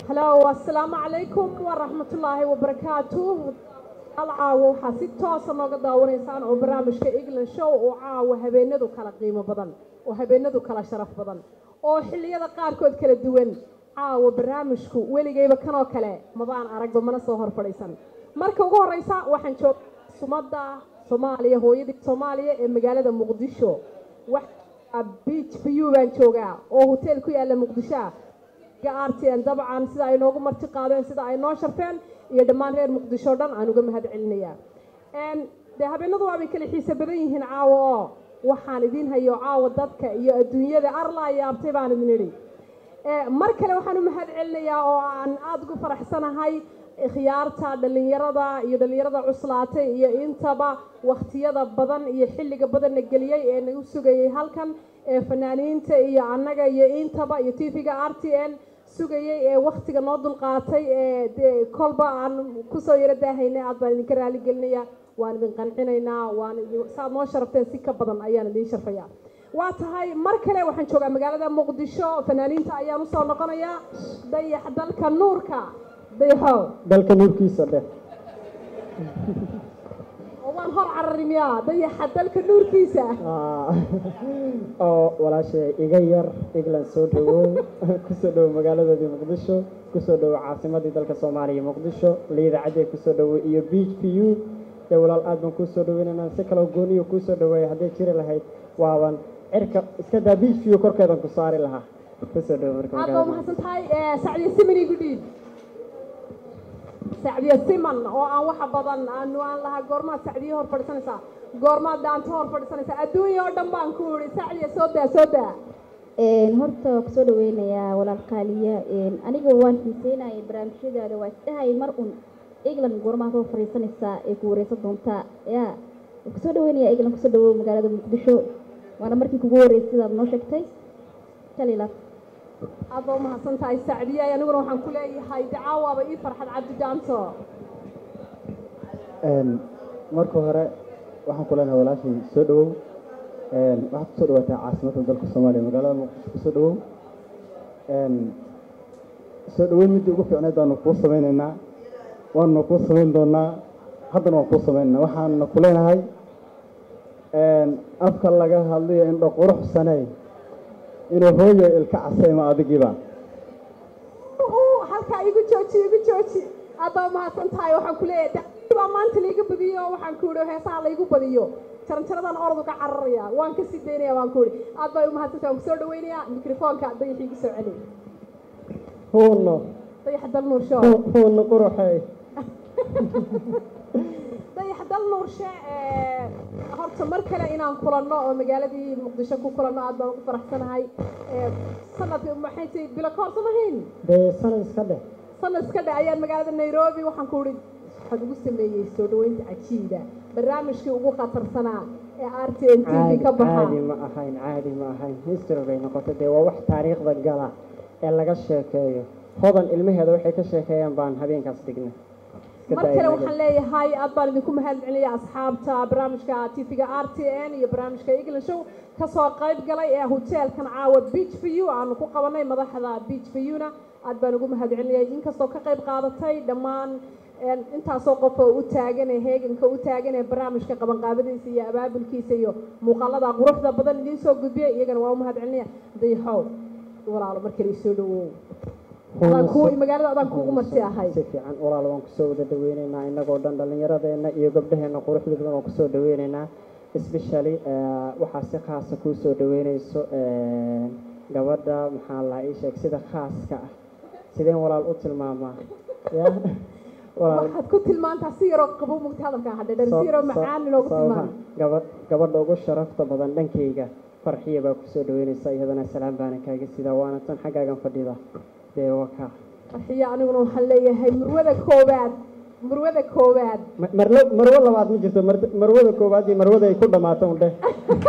halo assalaamu calaykum waraxmatullaahi wabarakaatu alcaawo waxaa si toosa nooga daawanaysaan oo barnaamijka england show oo caawa habeenadu kala qiimo badan oo habeenadu kala sharaf badan oo xilliyada qaarkood kala duwan caawa barnaamijku weligayba kanoo kale mabaan aragba mana soo hor fadhiisan marka ugu horeysa waxaan jooga sumadda soomaaliya hooyadii soomaaliya ee magaalada muqdisho beach view baan joogaa oo hotel ku yaala muqdisho ah rtn dabcan sida ay noogu marti qaadeen sida ay noo sharfeen iyo dhammaan reer muqdisho o dhan aan uga mahad celinayaa dee habeenadu waabay kala xiise badan yihiin caawa oo waxaan idiin hayo caawa dadka iyo adduunyada arlaa yaabtay baan idin idhi mar kale waxaan u mahad celinayaa oo aan aada ugu faraxsanahay khiyaarta dhallinyarada iyo dhallinyarada cuslaatay iyo intaba wakhtiyada badan iyo xilliga badanna geliyey ee nagu sugayay halkan ee fanaaniinta iyo annaga iyo intaba iyo tv-ga r t n sugayey ee wakhtiga noo dulqaatay ee dee kolba aan kusoo yaro daahaynay aad baan idinka raali gelinaya waan idin qancinaynaa waan saaad noo sharafteen si ka badan ayaan idiin sharfaya waa tahay mar kale waxaan joogaa magaalada muqdisho fanaaniinta ayaan usoo noqonayaa dayax dalka nuurka dayaxow dalka nuurkiisa dheh oo waan hor cararimiyaa dayaxa dalka nuurkiisa oo walaashay iga yar england soo dhawow kusoo dhowow magaaladoodii muqdisho kusoo dhowow caasimadii dalka soomaaliya muqdisho liidacadee kusoo dhowow iyo beach v u dee walaal aad baan kuusoo dhaweynaynaa si kaloo gooniyo kuusoo dhaweeya hadday jiri lahayd waaban cirka iska daa beach v u korkeedan ku saari lahaa kusoo dhowow marka aad baa umahadsan tahay sacdiya simani gudhiid sacdiya siman oo aan waxa badan aanu aan lahaa goormaad sacdiya hor fadhiisanaysaa goormaad daanto hor fadhiisanaysaa adduunya oo dhan baan ku idhi sacdiya soo daa soo daa horta waa kusoo dhaweynayaa walaal qaaliya aniga waan xiiseynaya barnaamijyadaada waa isdhahay mar un england goormaad hor fadhiisanaysaa ee ku wareysan doontaa ya kusoo dhaweynaya england kusoo dhawow magaalada muqdisho waana markii kugu horeysay sidaad noo sheegtay kalila aad baa umahadsan tahay sacdiya aniguna waxaan ku leeyahay dacaawaaba ii farxad cabdi daanto marka hore waxaan ku leenahay walaashay soo dhawow waxaad kusoo dhawaataa caasimadda dalka soomaaliya magaalada muqdisho kusoo dhawow soo dhaweyn middii ugu fiicneed baanu kuu samaynaynaa waanuna kuu samayn doonaa haddana waan kuu samaynaynaa waxaanuna ku leenahay afka laga hadlayo indho quruxsaney inuu hooyo ilka casayma adigiiba halkaa igu jooji igu jooji aad baa umahadsan tahay waxaan ku leeyahay baa maanta laiga badiyo waxaan ku idhi heesaha laygu badiyo jaranjaradan ordu ka cararaya waan ka sii daynaya waan ku idhi aad baa umahadsan tahay waan kusoo dhaweynayaa mikrofoonka dayaxii igu soo celi huuno dayax dal nuursho huuno quruxey dayax dal nuurshe horta mar kale inaan kulanno oo magaaladii muqdisho ku kulanno aad baan ugu faraxsanahay sanad maxay tahay bilo ka hor samahayn dee sanad iska dheh sanad iska dheh ayaan magaalada nairobi waxaan ku idhi waxaad ugu sameeyey soo dhaweynta cajiida barnaamijkii ugu khatarsanaa ee r t n t v ka baxa caadi ma ahayn caadi ma ahayn history bay noqotay dee waa wax taariikhda gala ee laga sheekeeyo hodan ilmaheeda waxay ka sheekeeyaan baan habeenkaas dhignay mar kale waxaan leeyahay aad baan idinku mahad celinaya asxaabta barnaamijka tv-ga r t n iyo barnaamijka england show kasoo qayb galay ee hoteelkan caawa beach v u aanu ku qabanay madaxda beach v u-na aad baan ugu mahad celinaya inkastoo ka qayb qaadatay dhammaan intaasoo qof oo u taagan ee heeganka u taagan ee barnaamijka qabanqaabadiisa iyo abaabulkiisa iyo muuqaalada quruxda badan idiin soo gudbiyay iyagana waa u mahad celinaya dayaxow walaalo mar kale isoo dhawow magaalada adaan kuugu marti ahay si fiican walaal waan kusoo wada dhaweyneynaa innagoo dhan dhallinyaradeenna iyo gabdhaheenna quruxda badan waan kusoo dhaweyneynaa especially waxaa si khaasa kuu soo dhaweyneyso gabadha maxaa laa ii sheeg sida khaaska ah sideen walaal u tilmaamaa ya waxaad ku tilmaantaa si yaroo qabo mugta hadalka hadhe si yaroo macaan inoogu tilmaam gabadh gabadha ugu sharafta badan dhankayga farxiya baa kusoo dhaweyneysa iyadana salaam baana kaaga sidaa waana tan xaggaagan fadhida dee waka farxiya aniguna waxaan leeyahay murwada koowaad murwada koowaad marlo marwo labaad ma jirto marwada koowaad iyo marwada ay ku dhammaato un dheh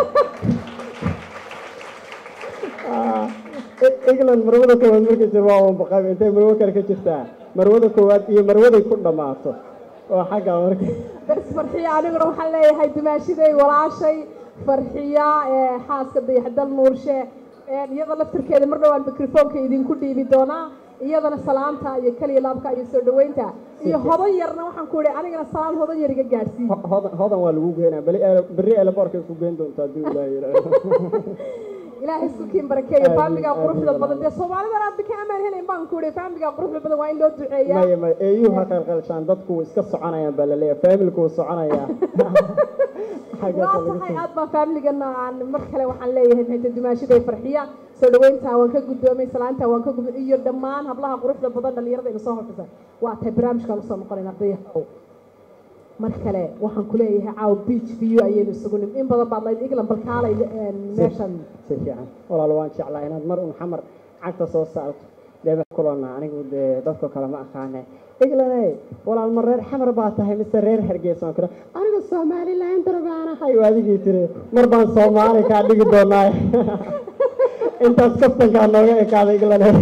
england marwada koowaad markay jir waa un baqaab intay marwo kale ka jirtaa marwada koowaad iyo marwaday ku dhammaato oo xagga marka bas farxiya aniguna waxaan leeyahay dumaashiday walaashay farxiya xaaska dayaxdal nuurshe iyada laftirkeeda mar dhowaan mikrofoonka idinku dhiibi doonaa iyadana salaanta iyo keliya laabka iyo soo dhaweynta iyo hodan yarna waxaan ku idhi anigana salaan hodan yar iga gaadhsiin Ho- hodan hodan waa lagu geynaa bali berri eelaboorkay ku geyn doontaa haddii ilaahay yidhaahdo ilaahay sukiin barakeeyo Amiin, faamigaa quruxda amiin, badan dee soomaalidan aad bika amaan helayn baan ku idhi faamigaa quruxda badan waa in loo duceeyaa maya maya eeyuhu ha qalqalshaan dadku iska soconayaan baa laleeyahay faamilku wuu soconayaa Xaggaas waa laga tahay soo- aad baan faamiligana aan mar kale waxaan leeyahay maxay tahay dumaashaday farxiya soo dhaweynta waan ka guddoomay salaanta waan ka guddoomay iyo dhammaan hablaha quruxda badan dhalinyarada ina soo horfisa waa tahay barnaamijkaan usoo noqonayna ardayahow mar kale waxaan ku leeyahay caaw beach view ayaynu isugu nim in badan baad layd england balkaalay meeshan si fiican walaal waan jeclaa inaad mar un xamar cagta soo saarto dee kulana anigu dee dadka kale ma aqaane eglanay walaal ma reer xamar baa tahay mise reer hargeysa waan kira anigu somaliland baan ahay waa adigii tiri mar baan soomaali kaa dhigi doonaa intaas kaftankaa nooga ekaaday eglanay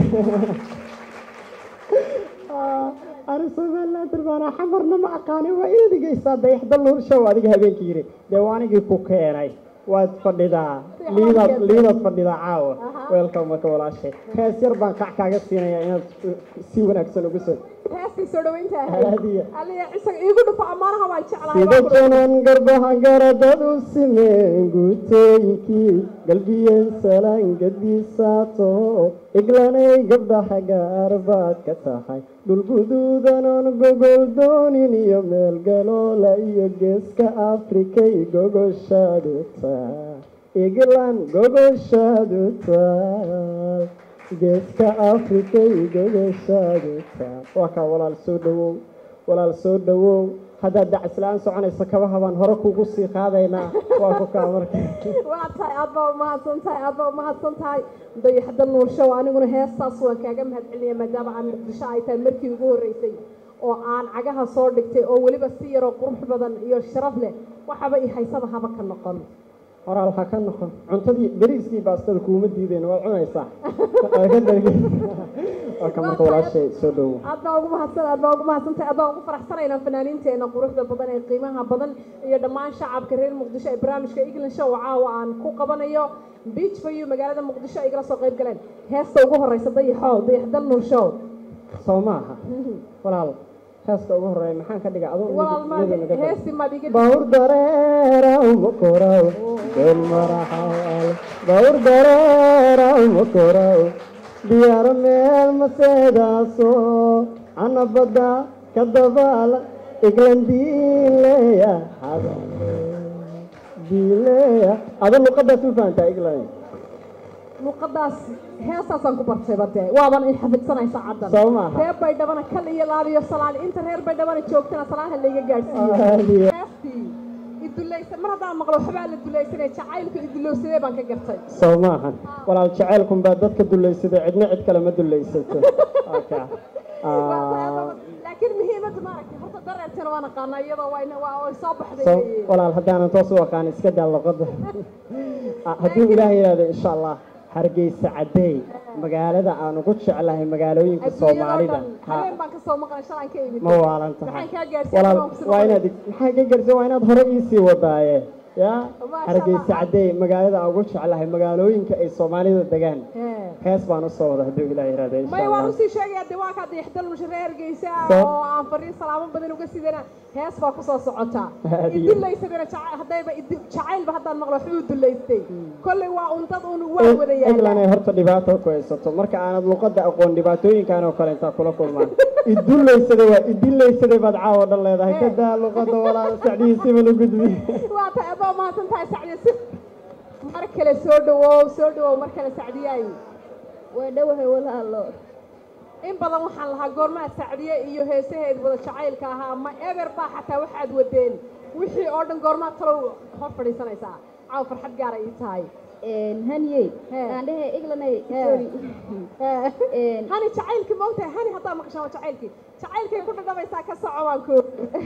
ani somaliland baan ahay xamarna ma aqaane waa inaad igeysaa dayaxda luur show adiga habeenkii yiri dee waa anigii ku keenay waad fadhidaa liidaad liidaad fadhidaa caawa weelka marka walaashay hees yar baan kac kaaga siinayaa inaad si wanaagsan ugu soo heestii soo dhaweynta Haadiya. ahayd aliya isaga iigu dhufo ammaanaha waan jeclahay sida waan ku- janan garbaha garadad u simeen guutooyinkii galbiyeen salaan gadiisaato iglanay gabdhaha gaar baad ka tahay dhul guduudanon gogol doonin iyo meel galoola iyo geeska afrikay gogoshaadu taa iglan gogoshaadu taa geeska afrikay gogoshaadu taa waa kaa walaal soo dhawow walaal soo dhawow haddaad dacasla-aan soconayso kabaha baan hore kugu sii qaadaynaa waa ku kaa marka waa tahay aad baa umahadsan tahay aad baa umahadsan tahay dayaxda nuurshow aniguna heestaas waan kaaga mahadcelinaya maadaama aan muqdisho ay tahay markii ugu horreysay oo aan cagaha soo dhigtay oo weliba si yaroo qurux badan iyo sharaf leh waxaba i haysaba haba ka noqon horaal ha ka noqon cuntadii beriiskii baastada kuuma diideen waad cunaysaa Waa ka dargi waa ka marka walaashay soo dhawow aad baa ugu mahadsan aad baa ugu mahadsan tahay aad baa ugu faraxsanaynaa fanaaniinteena quruxda badan ee qiimaha badan iyo dhammaan shacabka reer muqdisho ee barnaamijka england show caawa aan ku qabanayo beach view magaalada muqdisho ay igala soo qayb galeen heesta ugu horeysa dayaxow dayaxdal nuur show soo maaha walaal heeska ugu horeeya maxaan ka dhiga adoo walaal ma iyada naga dar. heesti maad iga bawr dareeraw makoraw been maraxaal bawr dareeraw makoraw diyaar meel maseedaaso ana badda ka dabaala iglandiileya diileya ada luqadaas u fahantaa iglan luqadaas heestaasaan ku bartay bade waaban i xafidsanaysa caddan Soo maaha. reer baydhabana kal iyo laab iyo salaan inta reer baydhabana joogtana salaanha layga gaadhsiiyo Aadiya. heestii idulaysan mar haddaan maqlo waxbaa la dulaysanay jacaylka idulowsadee baan ka gartay soo maahan walaal jaceylkun baa dadka dulaysaday cidna cid kale ma dulaysato Okay. Ah, laakiin muhiimadda maaragtay horta dareertana waan aqaanaa iyadoo waa ina- waa way soo baxday soo walaal haddaanan toos u aqaan iska daa luqadda Ah, hadduu ilaahay yidhaahdo insha allah hargeysa cadeey magaalada aan ugu jeclahay magaalooyinka soomaalida Ha, habeen baan kasoo maqlay shalaan ka imid ma waalan tahay maxaan kaa gaarsiiyay walaal waan kusoo waa maqlay. inaad maxaa ka garsa waa inaad hore iisii wadaaye ya Masha hargeysa Allah. cadeey magaalada aan ugu jeclahay magaalooyinka ay soomaalida degaan Hee. hees baan usoo wada hadduu ilaahay yidhaahdo insha maya waan allah usii sheegaya de waa kaa dayaxdal musharre hargeysa Soo- oo aan fariin salaamo badan uga sidana hees baa kusoo socotaa Haadiye. idulaysadana jaca- haddayba idu- jacaylba haddaan maqlo waxbuu dulaystay kolley waa un dad un waa wada eglan ay yaala horta dhibaato ku haysato marka aanad luqadda aqoon dhibaatooyinkan oo kale intaa kula kulmaan idullaysada waa idillaysada baad caawa dhan leedahay ka daa luqadda walaal sacdihiisiba la gudbi waa tahay adaa mahadsan tahay sacdiya si mar kale soo dhawow soo dhawow mar kale sacdiyaay waa dhowahay walaalo in badan waxaan lahaa goormaa sacdiye iyo heesaheed wada jacaylka ahaa ma eber baa xataa waxaad wadeen wixii oo dhan goormaa talow hor fadhiisanaysaa caaw farxad gaara ii tahay haniyey Hee. aan dhehe iglanay Hee. sorry Een, hani jacaylkii ma ogtahay hani haddaa maqashaan waa jacaylkii jacaylkay ku dhadhamaysaa ka soco waan ku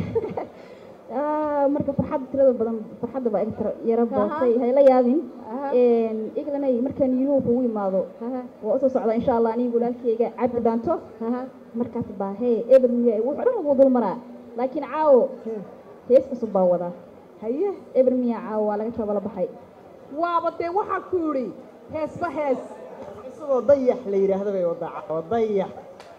ah, marka farxadda tirada badan farxadda baa iga tira- yara Aha. baatay hayla yaabin Aha. Een, iglanay markaan yurub ugu imaado waa usoo socdaa insha allah aniga walaalkeyga cabdi dhaanto markaas baa hee eber miya wuxuu dhan ugu dul maraa laakiin caawo hees cusub baa wadaa haye eber miya caawo waa laga tabala baxay waaba dee waxaa ku yidhi heesba hees isagoo dayax la yidhaahdo bay wadaa caawa dayax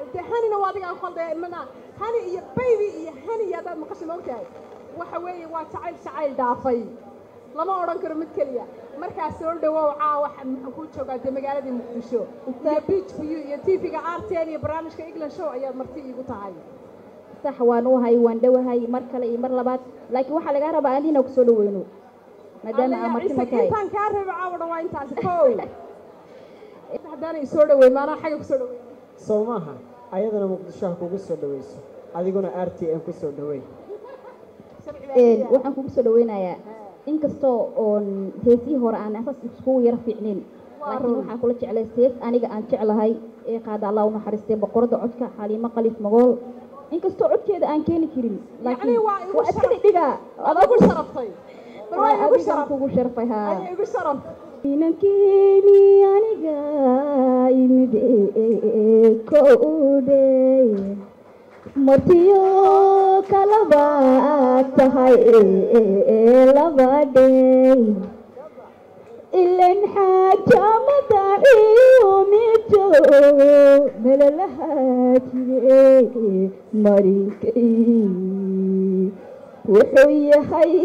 dee hanina waa adiga qalde mana hani iyo baby iyo hani haddaad maqashay ma ogtahay waxa weeye waa jacayl jacayl dhaafay lama odhan karo mid keliya markaa soo dhawow caawa maxaan kuu joogaa dee magaaladii muqdisho iyo beach view iyo tv-ga rtn iyo barnaamijka england show ayaad marti iigu tahay sax waan u hay waan dhowahay mar kale iyo mar labaad laakiin waxaa lagaa rabaa adina kusoo dhaweyno maadaama aa marti ma tahay intaan kaa reebo caawa dhan waa intaasi kow haddaana isoo dhaweyn maanaa xagga kusoo dhaweyn sow maaha ayadana muqdisho ha kugu soo dhaweyso adiguna r t n kusoo dhaweyn waxaan kugu soo dhaweynayaa inkastoo oon heesihii hore aan asas iskugu yara fiicnayn laakiin waxaan kula jeclay hees aniga aan jeclahay ee qaada allah u naxariistay boqorada codka xaliimo qalif magool inkastoo codkeeda aan keeni karin laakiin waa igu waa iska sharaf. dhidhigaa waad igu sharaftay bal waa igu adigaan sharaf kugu sharfay haa ayaa igu sharaf inankeeni aniga imid kowdhe martiyo kalaba tahay labadhe ilan xaajamadaciyo mijo melalahaajide marinkay wuxuu yahay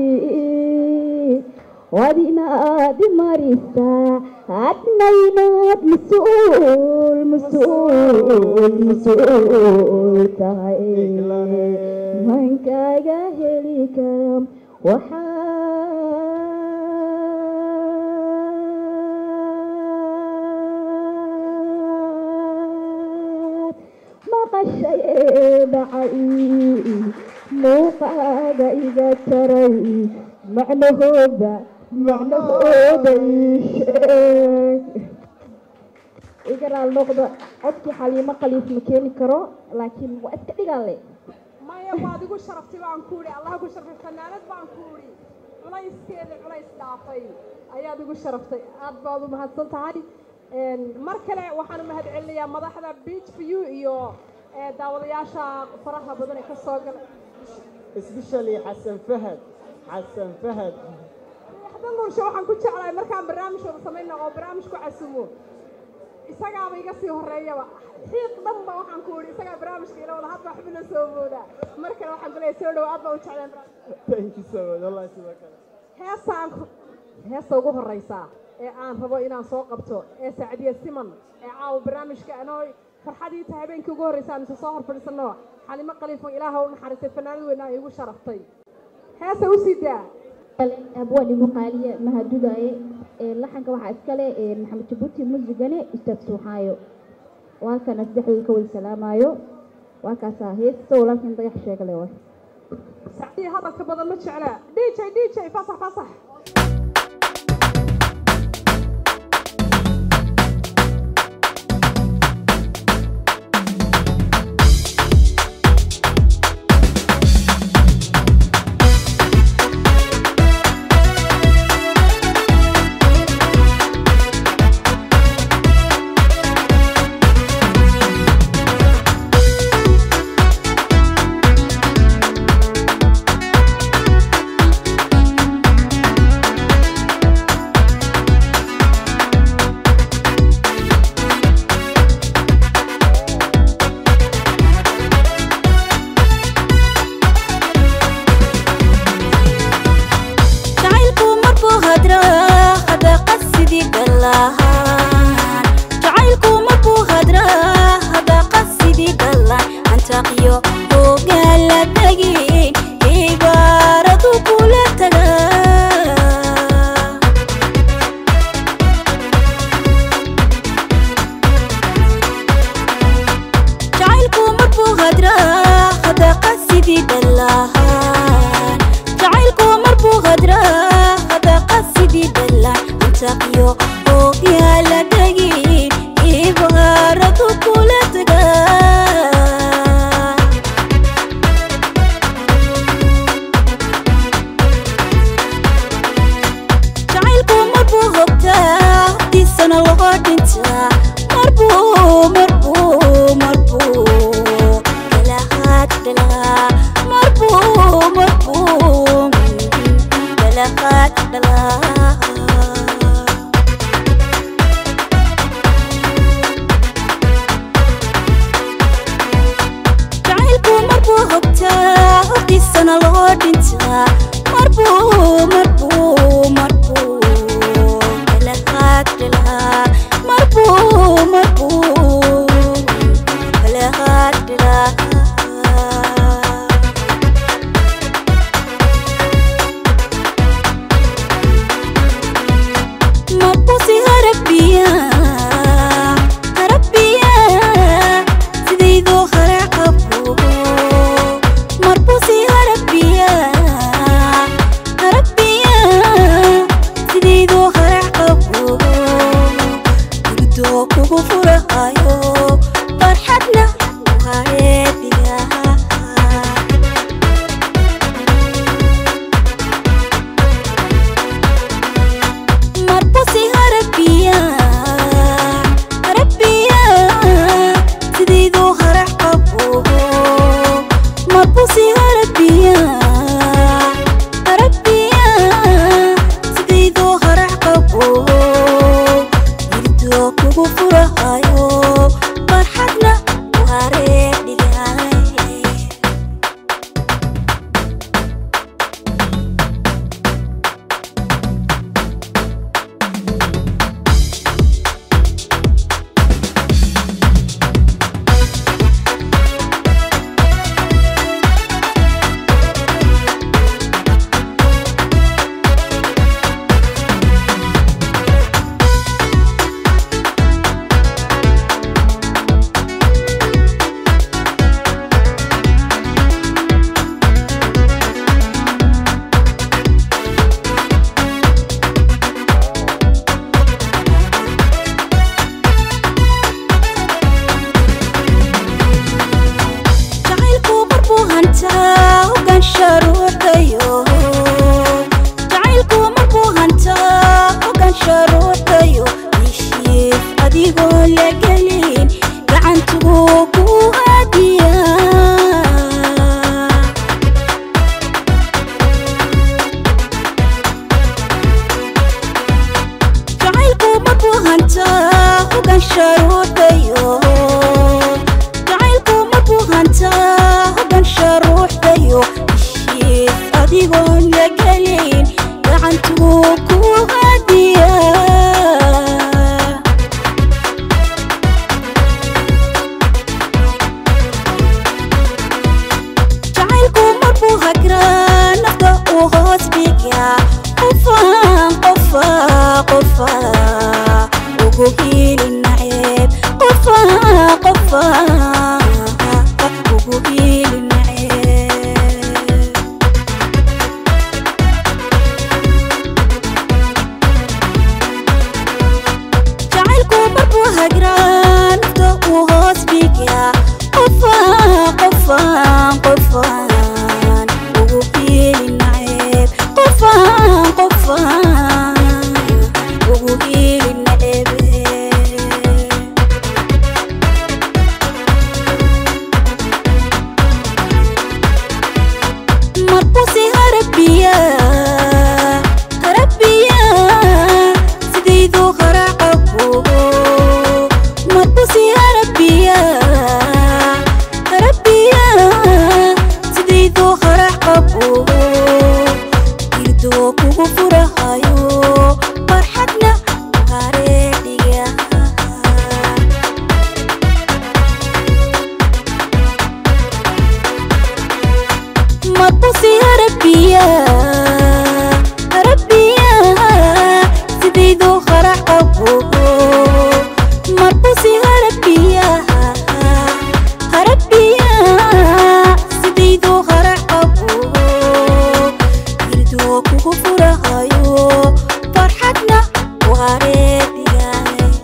wadinaad marisaa adnaynaad mas-uul mas-uul mas-uul tahay mankaaga heli kara waxaad maqashay ee dhacay muuqaaga iga taray macnahooda macnahooda ii sheeg iga raal noqda codkii xaliimo qaliif ma keeni karo laakiin waa iska dhigaale maya waad igu sharaftay baan ku idhi allah ku sharfay fanaanad baan ku idhi culayskeeda culays dhaafay ayaad igu sharaftay aad baad u mahadsan tahay mar kale waxaan u mahad celinayaa madaxda beach view iyo ee, daawadayaasha faraha badan ee ka soo gala especially xasan fahad xasan fahad waxda nuurshe waxaan ku jeclahay markaan barnaamij wada samayna oo barnaamij ku casumo isagaaba iga sii horeeyaba xiiq dhanba waxaan ku idhi isagaa barnaamijka ila wada hadba waxba la soo moodaa mar kale waxaan ku leeyahay soo dhow aad baa u jeclaan barnaamijka thank you so much wallahi sidoo kale heestaan heesta ugu horeysa ee aan rabo inaan soo qabto ee sacdiya siman ee caawa barnaamijka anoo farxadii tahay habeenkii ugu horreysa aan isa soo hor fadhiisano xalimo khaliifan ilaaha u naxariistay fanaanad weyna ay igu sharaftay heesa u sii daa abwaan igu qaaliye mahadudaye ee laxanka waxaa iskale ee maxamed jabuuti muusigane ustaad suuxaayo waa kana saddexdooda ka wada salaamaayo waa kaasaa heesta walaalkin dayax sheegale wa sacdiya hadalka badan ma jecla dj dj fasax fasax jacaylku markuu hadraa hadaqa sidii dhalaan jacaylku markuu hadraa hadaqa sidii dhalaan antaaqiyo hoogaan la tagin ibaaradu kula tagaa jacaylku markuu hadraa hadaqa sidii dhalaan jacaylku markuu hadraa hadaqa sidii dhalaan antaaqiyo hoogaa la tagin ibaaradu kula tagaa jacaylku marbuu hogtaa diisana loo dhintaa marbuu marbuu marbuu dalahaad dhalaa marbuu marbuu dalahaad dhalaa loo dhintaa marbuu marbuu marbuu kala haadhi lahaa marbuu marbuu kala haadhi lahaa mabusi harabiya harabiya sidaydoo hara qabo marbusi harabiya harabiya sidaydoo hara qabo gurdoo kugu furahayo farxadna wareedigaa marbusi harabiya harabiya sidaydoo hara qabo marbusi harabiya harabiya sidaydoo hara qabo irdoo kugu furahayo farxadna wareedhigaay jacaylku marbuu hantaa hogaan sharuurtayo jacaylku marbuu hantaa hogaan sharuurtayo heshiis adigoo la gelin gacantuu ku hadiya jacaylku marbuu hantaa hogaan sharuurtayo jacaylku marbuu hantaa hogan sharuuxdayo heshiis adigoon la gelin gacantuu ku hadiya jacaylku marbuu hagraa nafta uu hoos dhigaa qofaan qofaa qofaa ugu hiili naceeb qofaa qofaa ugu hiili naceeb jacaylku marbuu hagraa nafta uu hoos dhigaa qofaan qofaan qofaan ugu hiili naceeb qofaan qofaan ugu hiili naceebe marbusi harabiya harabiya sidaydoo hara qabo marbusi harabiya harabiya sidaydoo hara qabo irdoo kugu furahayo farxadna hareedhiga marbusi harabiya harabiya sidaydoo hara qabo marbusi harabiya harabiya sidaydoo hara qabo irdoo kugu furahayo farxadna wareedigaay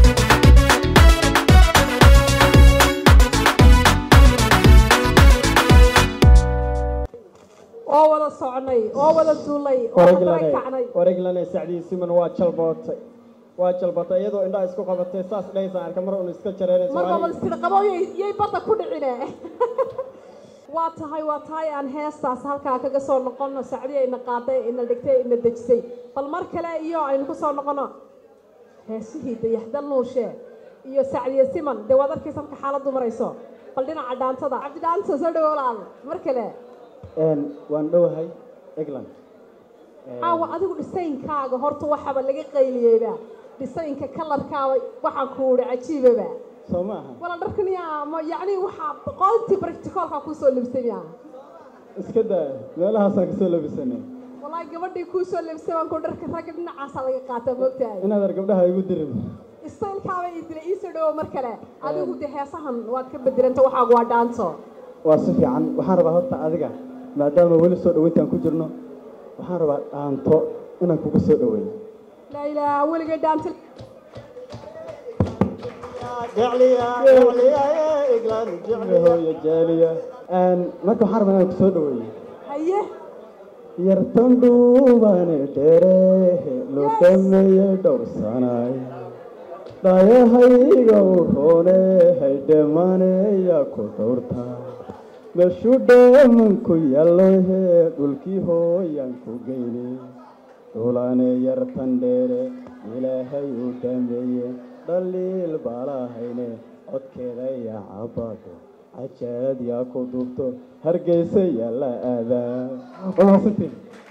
oo wada soconay oo wada duulay oo wada kacnay wareglane sacdii siman waa jalbootay waa jalbootay iyadoo indhaha isku qabatay saas dhahaysaan arka mar un iska jareerayso marka wada istiri qabo yay yay badda ku dhicine waa tahay waa tahay aan heestaas halkaa kaga soo noqono sacdii ayna qaaday ina dhigtay ina dejisay bal mar kale iyo aynu ku soo noqono heesihii dayaxdal nuushe iyo sacdiye siman dee waad arkaysa marka xaaladdu marayso bal dhinaca dhaantada cabdi dhaanta soo dhawo walaal mar kale Een, waan dhowahay england caawa adigu dhisaynkaaga horta waxaba laga qayliyeyba dhisaynka kalarkaaba waxaan ku idhi cajiibaba soo ma aha wala dharkan yaa ma yacni waxaa qoontii practicalka kusoo libsay yaa iska daa meelahaasaan kasoo labisanay wallaahi gabadhii kuusoo libsay baan ku dharka ragga dhinacaasaa laga qaataa moogtahay inaad ar gabdhaha igu dirin istaylkaaba ii dilay iisoo dhawo mar kale adigu de heesahan waad ka bedelanta waxaagu waa dhaanto waa si fiican waxaan rabaa horta adiga maadaama weli soo dhaweyntaan ku jirno waxaan rabaa dhaanto inaan kugu soo dhaweeyo laa ilaaha weligay dhaanto hooyo jaaliya Een, marka waxaan rabaa inaan kusoo dhaweeyo haye yartan dhuubane dheere loo dhameeye dhowrsanay dhayahayga u roone haydhemaneya ku dhowrta meeshuu dheemanku yallohe dhulkii hooyan ku geyne dhulane yartan dheere ilaahay u dhameeye dhaliil baalahayne codkeeda ya cabado cajaad yaa ku duubto hargeysa yaalla aadaa walaasintiin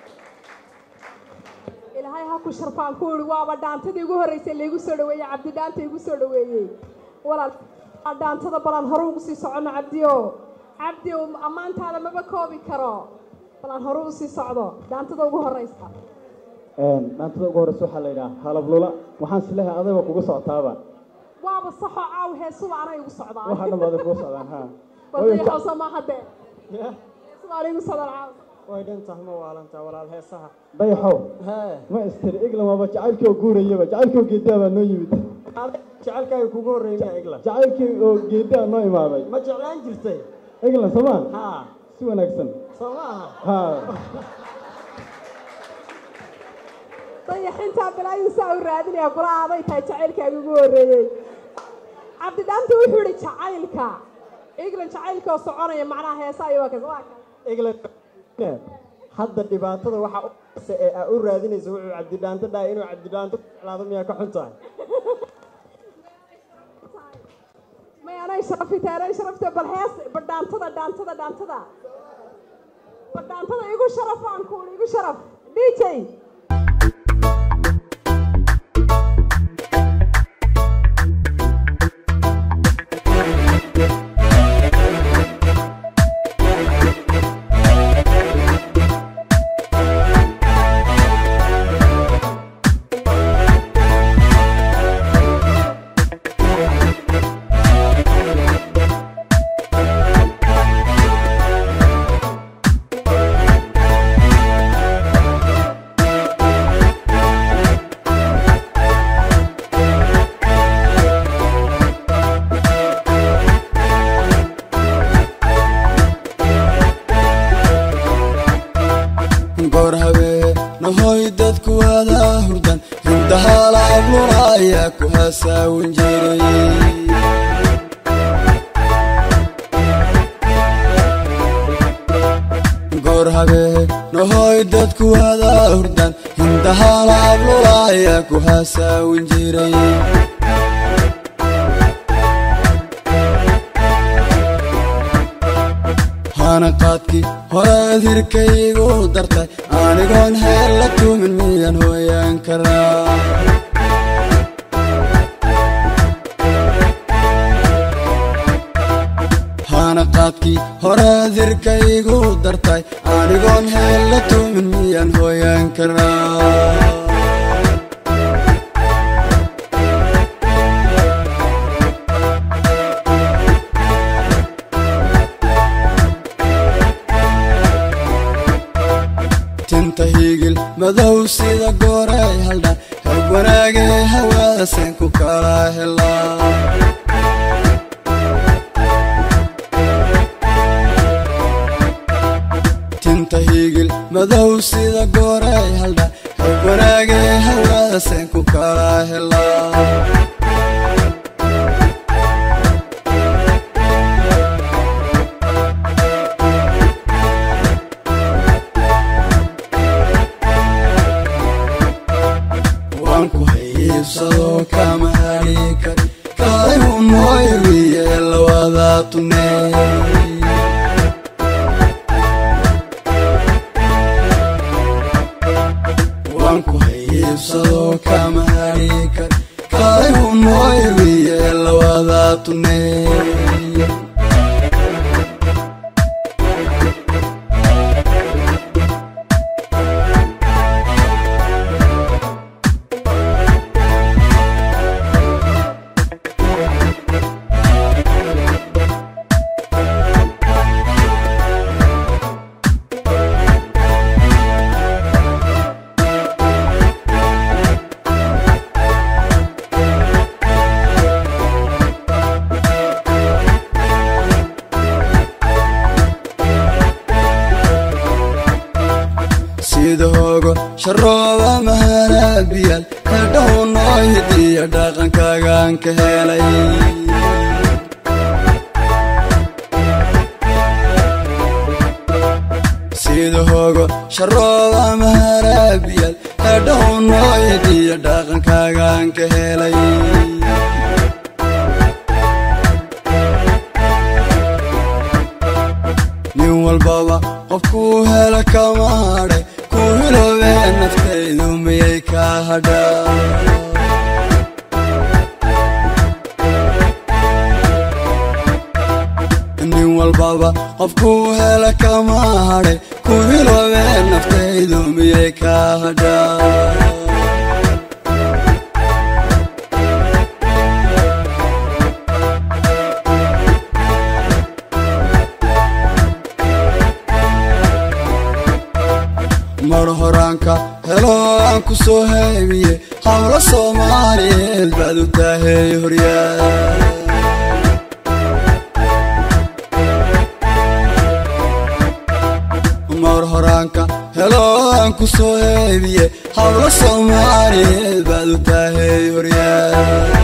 ilaahay ha ku sharfaan ku ihi waaba dhaantadii ugu horreysay laygu soo dhaweeyey cabdi dhaanta igu soo dhaweeyey walaal waa dhaantada balan hore ugu sii socono cabdiyo cabdi ammaantaada maba koobi karo balan hore u sii socdo dhaantada ugu horreysa dhaantada ugu horreysa waxaa la yidhaha halablula waxaan isleehay adayba kugu socotaaba waaba saxoo caaw heesuba anay igu socdaan waxaa dhan baad kugu socdaan ha wadayaxoosa maaha dee heesuba anay igu socdaan caaw way dhintaha ma waalantaa walaal heesaha dayaxow hee ma istiri iglan waaba jacaylkii oo guurayaba jacaylkii oo geediyaa baa noo yimid jecelkaaga kugu horreymaya eglan jacaylkii oo geediyaa noo imaaday ma jeclaan jirtay eglan soomaa haa si wanaagsan soo ma aha ha dayaxintaa balaayin saa u raadinaya kula aaday tahay jacaylkaaga ugu horreeyey cabdi dhaanta wuxuu idhi jacaylka england jacaylka oo soconaya macnaha heesa iyo waa kas waa kas eglan hadda dhibaatada waxaa u se ee aa u raadinaysa wuxuu cabdidhaanto dhahay inuu cabdidhaanto ku jeclaado miyaa ka xun tahay may anay sharafita anay sharafta bal hees bal dhaantada dhaantada dhaantada bal dhaantada igu sharaf aan kuuli igu sharaf dj goor habeen nahoy dadku wada hurdan hindahalabluna ayaa ku hasaawin jiray goor habeen nahoy dadku wada hurdan hindahalabluna ayaa ku hasaawin jiray hana qaadkii horaad hirkaygu dartay anigoon heer la tumin miyaan hooyaan karaa hana qaadkii horaad hirkaygu dartay anigoon heer la tumin miyaan hooyaan karaa tinta higil madow sida gooray haldhan hog wanaagee hawaasen ku kala helaa tinta higil madow sida gooray haldhan hog wanaagee hawaasen ku kala helaa waan ku hayiibsado kama hadhi kari kaayu mooyriye lawada tuney lawada tuney sida hogo sharooba maharabiyal kadhow noo hidiya dhaqankaagaan ka helay sida hogo sharooba maharabiyal kadhow noo hidiya dhaqankaagaan ka helay nin walbaba qofkuu hela kama hadhay ku hiloobee naftaydu miyay ka hadhaa nin walbaba qofkuu hela kama hadhay ku hiloobee naftaydu miyay ka hadhaa mar horaanka helo aan ku soo haybiye hawlo soomaaliyeed baad u taahey horyaa mar horaanka helo aan ku soo haybiye hawlo soomaaliyeed baad u taahey horyaa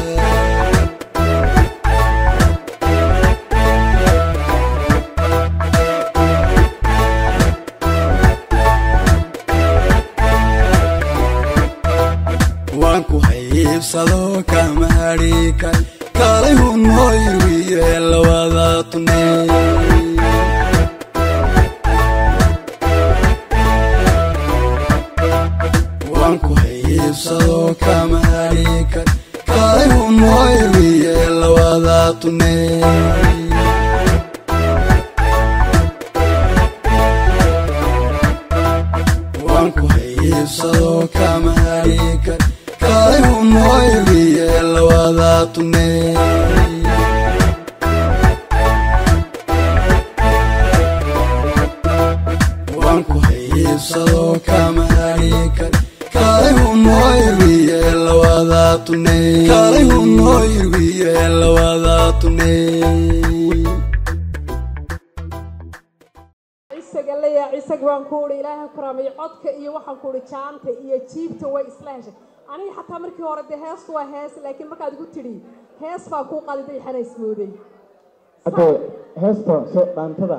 waan ku haybsado kama hadhiikay kaalay hu noo yirwiye lawada tuney waan ku haybsado kama hadhiikay kaalay hu noo yirwiye lawada tuney waan ku haybsado kama hadhiikay kaalay hu noo yirwiye lawada tuney waan ku haybsado kama hadhiikay kaalay hu noo yirwiye lawada tuney kaalay hu noo yirwiye lawada tuney isaga leeya isag baan ku uhi ilaahay ha karaamay codka iyo waxaan ku uhi jaanta iyo jiibta way isla heshay aniga xataa markii hore dee heestu waa hees laakiin markaad igu tidhi hees baa kuu qaliday xana ismooday hadda heesta soo dhaantada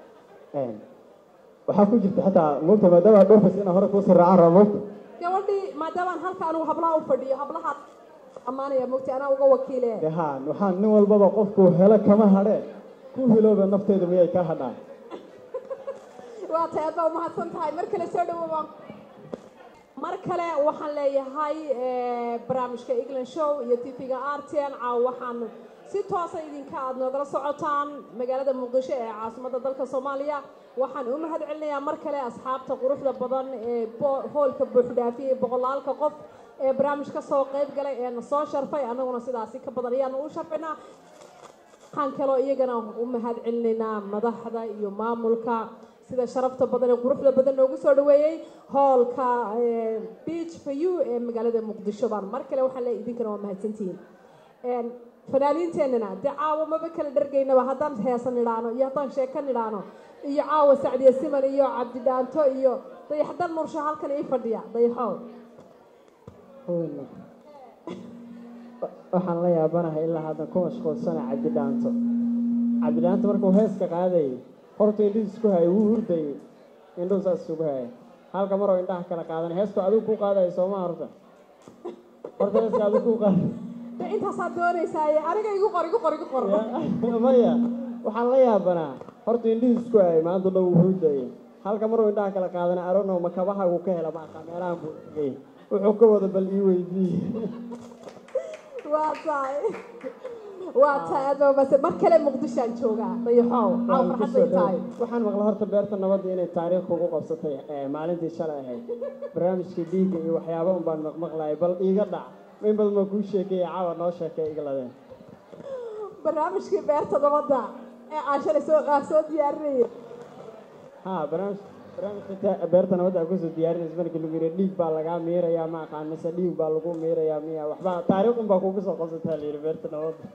waxaa ku jirta xataa moogta maadaama dhorfas inaa hore kuusii raacaan raba moogta gabadhii maadaamaan halka anugu hablaha u fadhiyo hablahaad ammaanaya mogta anaa uga wakiile dee haa waxaan nin walbaba qofkuu helo kama hadhee ku hilooba nafteeda miyay ka hadhaan waa tahay aad baa umahadsan tahay mar kale soo dhawo baan mar kale waxaan leeyahay eh, barnaamijka england show iyo tv-ga rtn caaw waxaan si toosa idinka aad noogala socotaan magaalada muqdisho ee caasimadda dalka soomaaliya waxaan u mahad celinayaa mar kale asxaabta quruxda badan ee bo- hoolka buuxdhaafiyey boqolaalka qof ee barnaamij ka soo qayb galay ee na soo sharfay annaguna sidaasi ka badan ayaanu u sharfinaa waxaan kaloo iyagana u mahad celinaynaa madaxda iyo maamulka sida sharafta badan ee quruxda badan noogu soo dhaweeyey hoolka eh, beach for you ee magaalada muqdisho baan mar kale waxaan leeyahay idinkana waa mahadsantihiin Een, fanaaniinteennana dee caawa maba kala dhargaynaba haddaan heesan idhaano iyo haddaan sheekan idhaano iyo caawa sacdiya siman iyo cabdi dhaanto iyo dayaxdan mursho halkan ii fadhiya dayaxow Haweeney. waxaan la yaabanahay ilaa haddan ku mashquulsana cabdidhaanto cabdidhaanto markuu heeska qaadayay horta indhihi isku hayay wuu hurdayay indhuhu saas isugu hayay halka maroo indhaha kala qaadanay heesku adigu ku qaadaya sooma horta horta heeska adigu ku qaaday dee intaasaad doonaysaaye aniga igu qor igu qor igu qor Ya, maya waxaan la yaabanaa horta indhihi isku hayay maanta dhan wuu hurdayay halka maruu indhaha kala qaadanay aronow ma kabaha uu ka hela ma aqaa meelahan buu tegay wuxuu ka wada bal ii weydiiyey waa tahay waa taado base mar kale muqdishoaan joogaa dayaxow caaw Waan farxad kusoo bay tahay dhaw- waxaan maqla horta beerta nabadda inay taariikh kugu qabsatay ee, maalintii shalay ahayd barnaamijkii dhiigga iyo waxyaaba un baan maqmaqlayay bal iiga dhac in badan baa kuu sheekeeya caawa noo sheekay igladeen barnaamijkii beerta nabadda ee aan shalay soo aan soo diyaarinayay ha barnaamij barnaamijka ta- beerta nabadda aa kusoo diyaarinaysa markii lagu yidhi dhiig baa lagaa miirayaa ma aqaan mise dhiig baa lagu miirayaa miya waxba taariikh un baa kugu soo qabsataa la yidhi beerta nabadda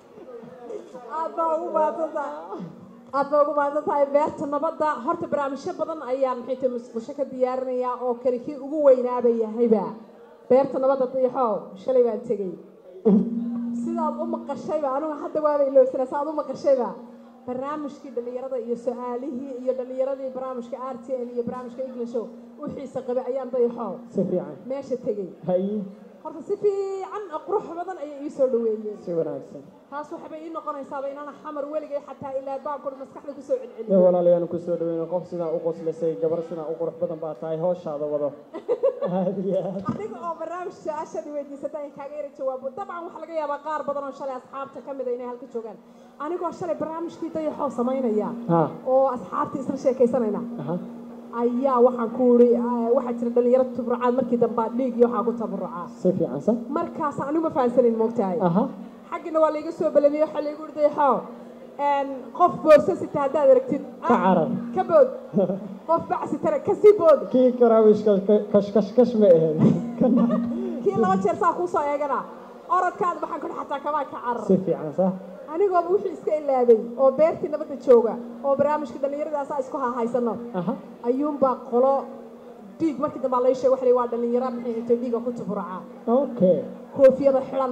aad baa ugu mahadsan tahay aad baa ugu mahadsan tahay beerta nabadda horta barnaamijyo badan ayaan maxay tahay musqusho ka diyaarinayaa oo kale kii ugu weynaaba yahayba beerta nabadda dayaxow shalay baan tegey sidaad u maqashayba anigu hadda waaba iloosana saad u maqashayba barnaamijkii dhallinyarada iyo su-aalihii iyo dhallinyaradii barnaamijka r t n iyo barnaamijka englisho u xiisa qabay ayaan dayaxow si fiican meesha tegey haye horta si fiican oo qurux badan ayay ii soo dhaweeyeen si wanaagsan taas waxbay ii noqonaysaaba inaan xamar weligay xataa ilaa baankood maskaxda kusoo ee celceliyo walaalayaanu kusoo dhaweyno qof sidaa u qoslisay gabar sidaa u qurux badan baa tahay hooshaada wado aad iyo aad aniga oo barnaamij su-aashaadii weydiisata in kaaga yara jawaabo dabcan waxaa laga yaabaa qaar badan oo shalay asxaabta ka mida inay halka joogaan anigoo shalay barnaamijkii dayaxoo samaynaya ha oo asxaabtii isla sheekaysanayna aha ayaa waxaan ku uri waxaa jira dhalinyaro tabarucaad markii dambe dhiig iyo waxaa ku tabarucaa si fiican sa markaas anigu ma fahansanin moogtahay aha xaggina waa laiga soo balamiye waxaa laigu uri dayaxoo qof boorso sita haddaad aragtid ka carar ka bood qof bacsi tare kasii bood kii karaawish kashkashkash ma ahayd kii laba jeer saa kuusoo eegana orodkaada waxaan kudhi xataa kabaa ka carar si fiican sa anigooba wixii iska ilaabay oo beertii nabadda jooga oo barnaamijka dhallinyaradaasa isku hahaysano aha ayuunbaa qolo dhiig markii dambaa lai sheeg waxa la yidhi waa dhallinyaro maxay intay dhiiga ku tuburacaa okay koofiyada xidhan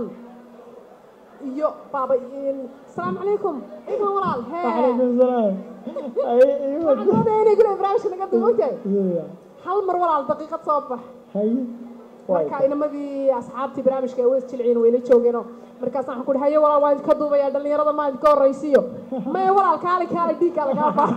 iyo baaba asalaamu calaykum iman walaal hee calaykum salaam ay iyo waxaan doonaya inay gule barnaamijka naga dumoogtahay hal mar walaal daqiiqad soo bax haye marka inamadii asxaabtii barnaamijka ay weys jilciin wayla joogeenoo markaas waxaan ku dhi haye walaal waan ka duubayaa dhallinyarada maa idinka horraysiiyo maya walaal kaali kaali dhiiggaa lagaa baa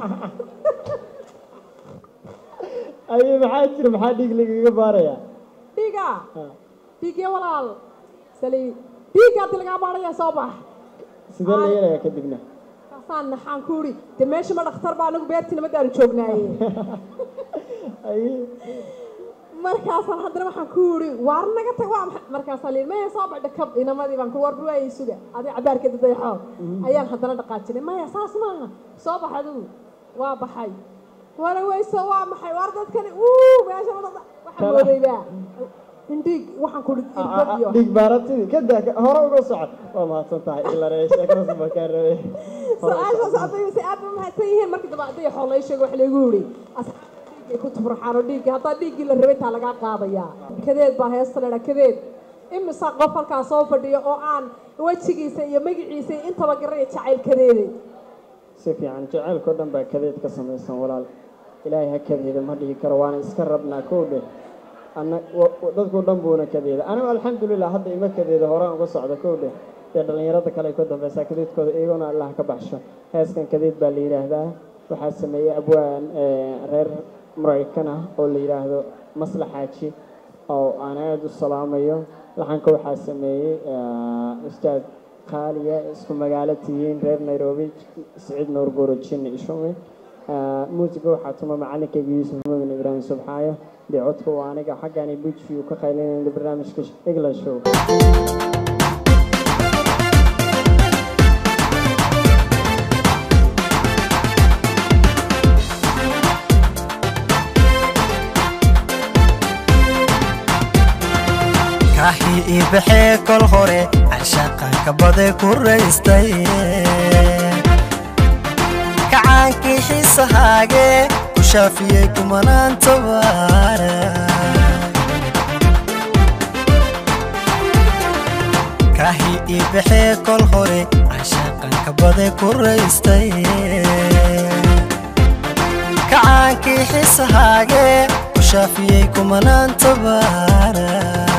aye maxaa jira maxaa dhiig lagaga baarayaa dhiiga dhiigya walaal sali dhiigga hadii lagaa baaraya soo bax sidee la yeelayaa kadibna kaasaan naxaan ku idhi de meesha ma dhakhtar baa anagu beertii nabadaanu joognaaye aye markaasaan haddana waxaan ku idhi waar naga tag waa maxay markaasaa lihi maya soo bax dhakab inamadii baan ku war ruwaayay suga adiga cabaarkeeda dayaxoo ayaan haddana dhaqaajinay maya saas maaha soo bax adigu waa baxay wala weyso waa maxay waar dadkani uu meesha ma dhaqda waxaan moodaybaa indhiig waxaan ku idhi irbad iyo dhiig baaratidii kadaa hore uga socod waa mahadsan tahay ilare sheekadaas baa kaa rabay su-aashaas ardayda aad ba mahadsan yihiin markii dambe ardaya xool lay sheego wax laygu yidhi asxaabta dhiiggay ku tufraxaan oo dhiiggii haddaa dhiiggii la rabay taa lagaa qaadayaa kadeed baa heesta leedha kadeed imisa qof halkaa soo fadhiyo oo aan wejigiisa iyo magaciisa iyo intaba garaya jacayl kadeede si fiican jacaylkao dhan baa kadeed ka samaysan walaal ilaahay ha kadeeda ma dhihi karo waana iska rabnaa kow dheh ana dadkao dhan buuna kadeeda anigu alxamdulilah hadda ima kadeeda horaan uga socda kow dheh dee dhallinyarada kale ay ka dambeysaa kadeedkooda iyagona allah ka baxsho heeskan kadeed baa la yidhaahdaa waxaa sameeyey abwaan reer maraykan ah oo la yidhaahdo maslaxaaji oo aan aada u salaamayo laxanka waxaa sameeyey ustaad qaaliya isku magaalo tihiin reer nairobi siciid nuur goro jinni ishume muusiga waxaa tuma macalinkayga yuusuf mumin ibraahim subxaayo dee codka waa aniga xaggaani bujiyu ka qaylinayna barnaamijka england show kaxii ii baxee kol hore cashaqanka bade ku raystay kacaankii xiisahaage ku shaafiyey kumanaan tabaara kaxii ii baxee kol hore cashaqanka bade ku raystay kacaankii xiisahaage ku shaafiyey kumanaan tabaara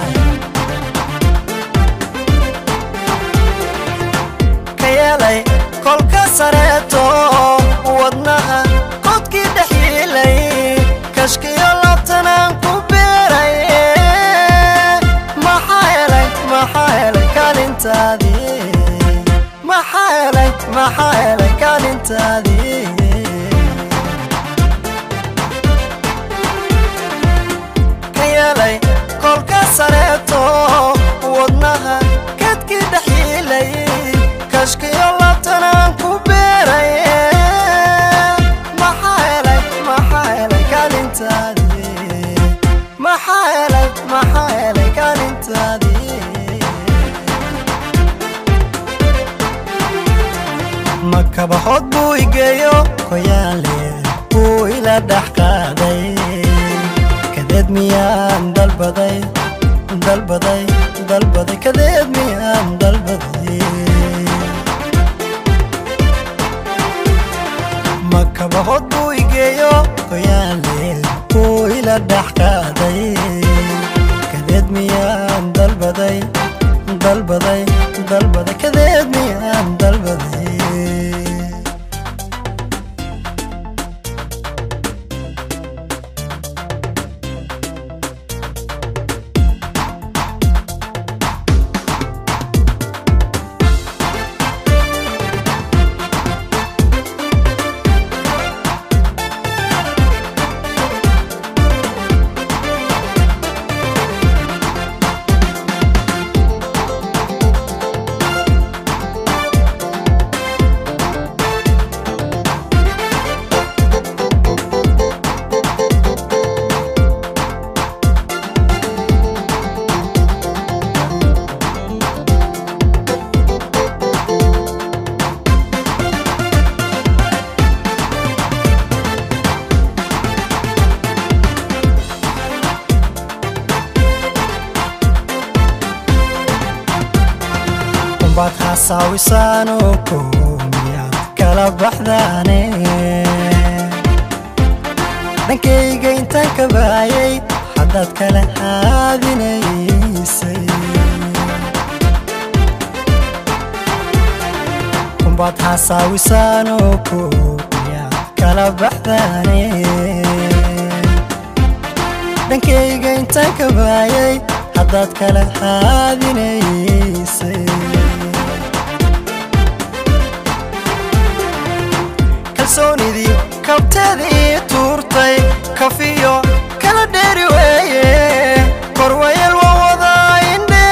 yeelay kolka sareeto wadnaha qodkii dhexiilay kashkiyo labtanaan ku beeray maxaa helay maxaa helay kaalintaadii maxaa helay maxaa helay kaalintaadii ka yeelay kolka sareeto wadnaha kadkii dhaxiilay kashkiyo labtanaan ku beeray maxaa helay maxaa helay kaalintaadii maxaa helay maxaa helay kaalintaadii makabaxood buu igeeyo koyaale buu ila dhex qaaday kadeed miyaan dalbaday dalbaday dalbaday kadeed miyaan dalbaday makabaxood buu igeeyo koyaale buu ila dhex qaaday kadeed miyaan dalbaday dalbaday dalbaday kadeed miyaan dalbaday baad xasaawisaanoo koomiyaad kala baxdaane dhankayga intaan ka baayay haddaad kala haadinaysay kumbaad xasaawisaanoo koomiyaad kala baxdaane dhankayga intaan ka baayay haddaad kala haadinaysay kalsoonidii kabteedii tuurtay kafiyo kala dheeri weeye korwayel waa wadaa indhe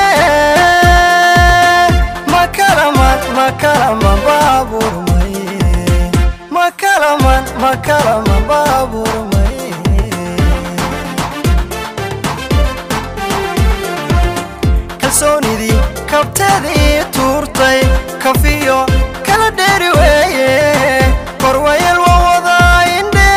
makalaman makalaman baaburmay makalaman makalaman baaburmay kalsoonidii kabteedii tuurtay kafiyo kala dheeri weeye korwayel waa wadaa indhe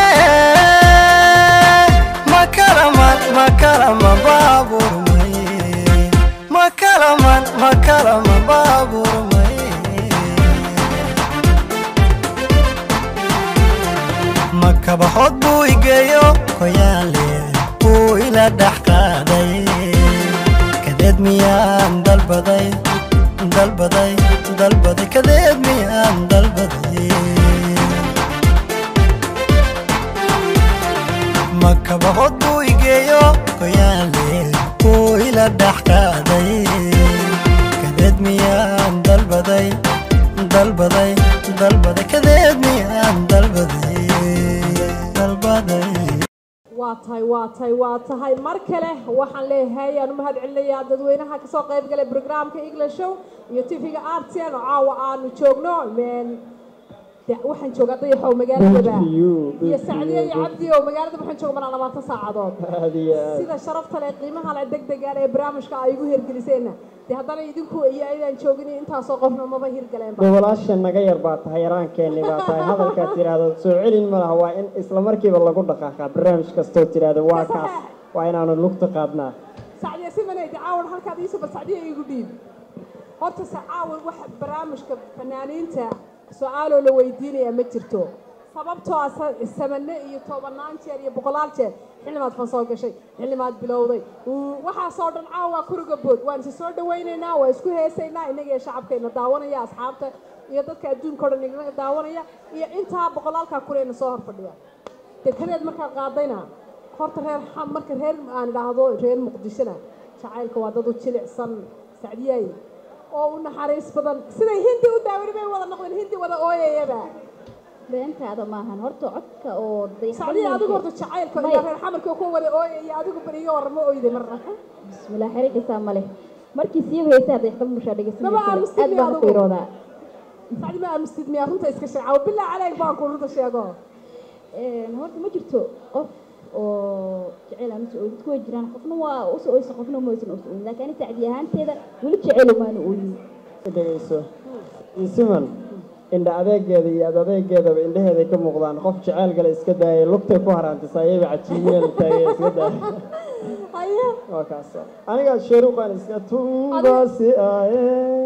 makalaman makalaman baaburmay makalaman makalaman baaburmay makabaxood buu igeeyo koyaale buu ila dhex qaaday kadeed miyaan dalbaday dalbaday dalbaday kadeed miyaan dalbaday makabaxood buu igeeyo koyaale buu ila dhex qaaday kadeed miyaan dalbaday dalbaday dalbaday kadeed miyaan dalbaday dalbaday waa tahay waa tahay waa tahay mar kale waxaan leeyahay aan u mahad celinayaa dadweynaha kasoo qayb galay brograamka england show iyo tv-ga artn oo caawa aanu joogno men- de- waxaan joogaa dayaxow magaaladaba iyo sacdiya iyo cabdi oo magaalada waxaan jooga manaa labaatan saacadood aad iyo aad sida sharafta leh qiimaha leh deg degaan ee barnaamijka ay igu hirgeliseenna dee haddana idinku iyo ayadaan joogin intaasoo qofna maba hirgaleenba gobolaasha naga yar baa tahay yaraankeenni baa tahay hadalkaad tidhaahdo soo celin ma laha waa in isla markiiba lagu dhaqaaqaa barnaamij kastoo tidhaahdo waa kaas waa inaanu lugta qaadnaa sacdiya si manaydi caawan halkaad iisuba sacdiya igu dhiib horta se caawan waxa barnaamijka fanaaniinta su-aaloo la weydiinaya ma jirto sababtoo ah sa- samane iyo tobanaan jeer iyo boqolaal jeer xillimaad fan soo gashay xillimaad bilowday uu- waxaasoo dhan caawa waa kuriga bood waan isa soo dhawaynaynaa waa isku heesaynaa innaga iyo shacabkayna daawanaya asxaabta iyo dadka adduunka o dhan inaga daawanaya iyo intaa boqolaalkaa kureyna soo hor fadhiya dekedeed markaad qaadayna horta reer xam marka reer aan idhaahdo reer muqdishona jacaylka waa dad u jilicsan sacdiyaay oo u naxariis badan siday hindi u daawani bay wada noqdeen hindi wada ooyayaba beentaada maahan horta codka oo sacdiya adigu horta jacaylka May. iyo reer xamarka ku wada ooyaya adigu beriyo war ma oyday marna bismillah xirigisaa ma leh markii sii heysay hadday xdab mushaa Maba aamusid aad miyaa baan adigu? ku iroodaa sacdi ma aamustid miyaa runta iska sheeca bilaa caleyg baan ku runta sheego Een, horta ma jirto qof oo jecel ama soo dadku way jiraan qofna waa usoo oysa qofna ma oysan usoo oyin laakiin aniga sacdi ahaanteeda weli jecel maana oyin dhegayso isiman indha adeegeeda iyo ad adeegeedaba indhaheeday ka muuqdaan qof jeceyl gale iska daayay lugtay ku haraantisa ayayba cajiimiyeen taagay iska daayay haye waa kaas aniga sheeruqan iska tumbasi aaye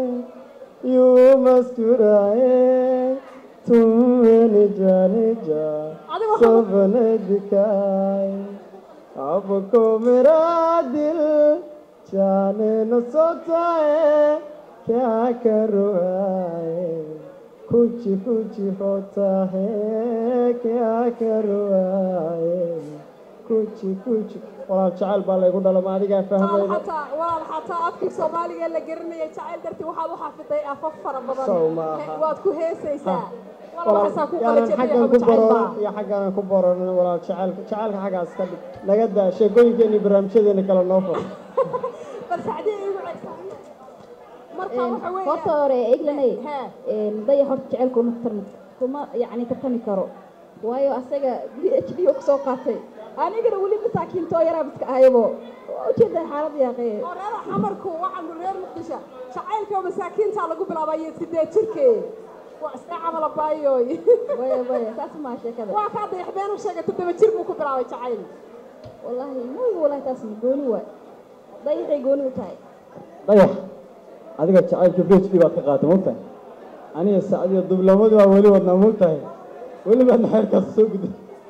yumaskuraye tumeni janija Adiga waxaa- sofane dikay abko mera dil जाने न सोचा है क्या करूँ आए कुछ कुछ होता है क्या करूँ आए कुछ कुछ walaal jacayl baa laygu dhala ma adigaa fahmayda xataa walaal xataa afkii soomaaliga la garanayay jacayl dartii waxaad u xafiday afaf fara badan Sow maaha. He- waad ku heesaysaa walaal walaal waxaasaa ku yaanan qala xaggan ku jecel bororan iyo xagganan ku bororan walaal jacaylka jacaylka xaggaas ka dhig naga daa sheekooyinkeeni barnaamijyadeeni kale noo fur bal sacdiya igu cegsan marka waxa weeye horta hore eglanay Hee. dayax horta jecelka uma tarmi kuma yacni tartami karo waayo asaga b h d kusoo qaatay anigana weli masaakiintoo yaraa biska ahaybo waa ujeedaa xaalada yaaqee oo reer xamarku waxaanu reer muqdisho jacaylka masaakiinta lagu bilaabayo sideed jirkee waa iska camala baayooy waya waya saas maa sheekada waa kaa dayaxbeen u sheegay toddoba jir buu ku bilaabay jacayl wallaahi maoga wallahi taas ma gooni waay dayaxay gooni u tahay dayax adiga jacaylka b h d baad ka qaatay mogtahay aniga sacdiya dublamadu waa weli wadnaa mogtahay weli baadna xeerkaas soo guday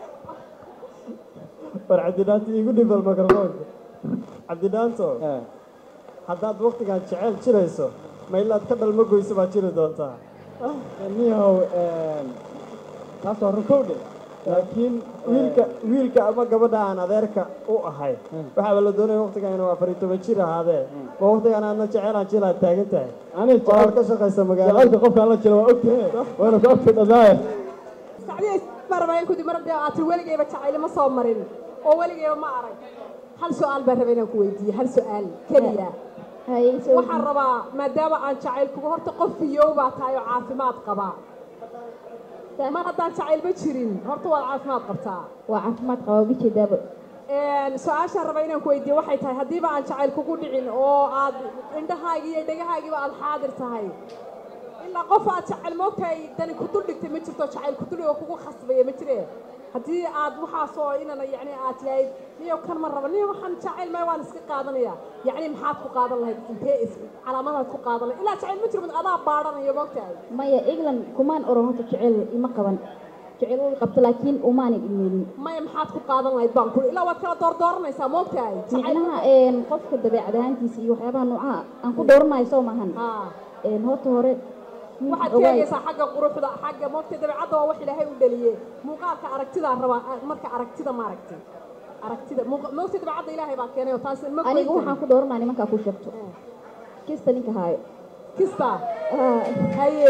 war cabdidhaanto iigu dhibal mikrofoonka cabdidhaanto haddaad waktigan jeceyl jirayso ma ilaad ka dhalma goyso baad jiri doontaa niyahow taas waa runkowdhe laakiin wiilka wiilka ama gabadha aan adeerka u ahay waxaaba la doonaya waktigan inuu afar iyo toban jir ahaadee ma waktigan aadna jeceylaan jilaad taagan tahay walaal ka shaqaysa magaalada jacaylka qofkaan la jiro waa ogtahe waana ku ogtay dhadaaye sacdiya marbayn kudi mar dee aad weligayba jacayl ma soo marin oo weligayba ma arag hal su-aal baan rabay inaan ku weydiiyo hal su-aal keliya haye soo waxaan rabaa maadaama aan jacayl kuga horta qof fiyow baa tahay oo caafimaad qabaa mar haddaan jacaylba jirin horta waad caafimaad qabtaa waa caafimaad qabaa uga jeedaaba su-aashaan raba inaan ku weydiiyo waxay tahay haddiiba aan jacayl kugu dhicin oo aad indhahaagii iyo dhegahaagiiba aad xaadir tahay ilaa qof aad jacayl moogtahay dani ku dul dhigtay ma jirto jacayl ku dul oo kugu khasbaya ma jire haddii aad waxaasoo inana yacni aad tihayd niyo kan ma raba niyo waxaan jacayl may waan iska qaadanaya yacni maxaad ku qaadan lahayd intee is calaamadaad ku qaadan lahayd ilaa jacayl ma jiro adaa baadhanayo moogtahay maya england kumaan oran horta jecel ima qaban jecel way qabta laakiin umaanan imeelin maya maxaad ku qaadan lahayd baan kuli ilaa waad kala doordooranaysaa moogtahay jacayl micnaha een, qofka dabeecad ahaantiisa iyo waxyaabaha noocaha aan ku dooranayo soo maahan haa Een, horta hore nin waxaad ogaay- sheegaysaa xagga quruxda xagga moogta dabeecadda waa wax ilaahay u dhaliyey muuqaalka aragtidaa rabaa marka aragtida ma aragti aragtida muuqa- moogta dabeecadda ilaahay baa keenay oo taas ma aniga goyn waxaan ku dooranaa nimankaa ku sheegto kista ninka haayo kista Ah, haye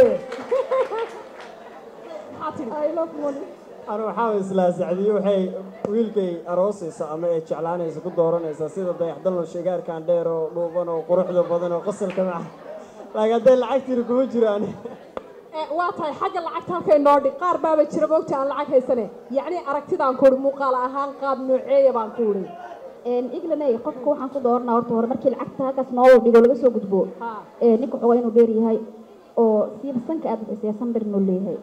maxaa tidhi I love money. anu waxaa islaa sacdiyo waxay wiilkay aroosaysa ama ay jeclaanaysa ku dooranaysaa sida dayaxdalno shigaarkan dheer oo dhuuban oo quruxda badan oo qosalka maca laakiin hadday lacagtiina kuma jiraan Eh, waa tahay xagga lacagta halkay noo dhig qaar baaba jira moogta aan lacag haysane yacni aragtidaan ku idhi muuqaal ahaan qaab nooceeya baan ku idhi Een, england ay qofka waxaan ku dooranaa horta hore markii lacagta halkaas noola dhigo laga soo gudbo haa ee, ninka xogaa inuu dheer yahay oo siiba sanka aad bixisay sanbar inuu leeyahay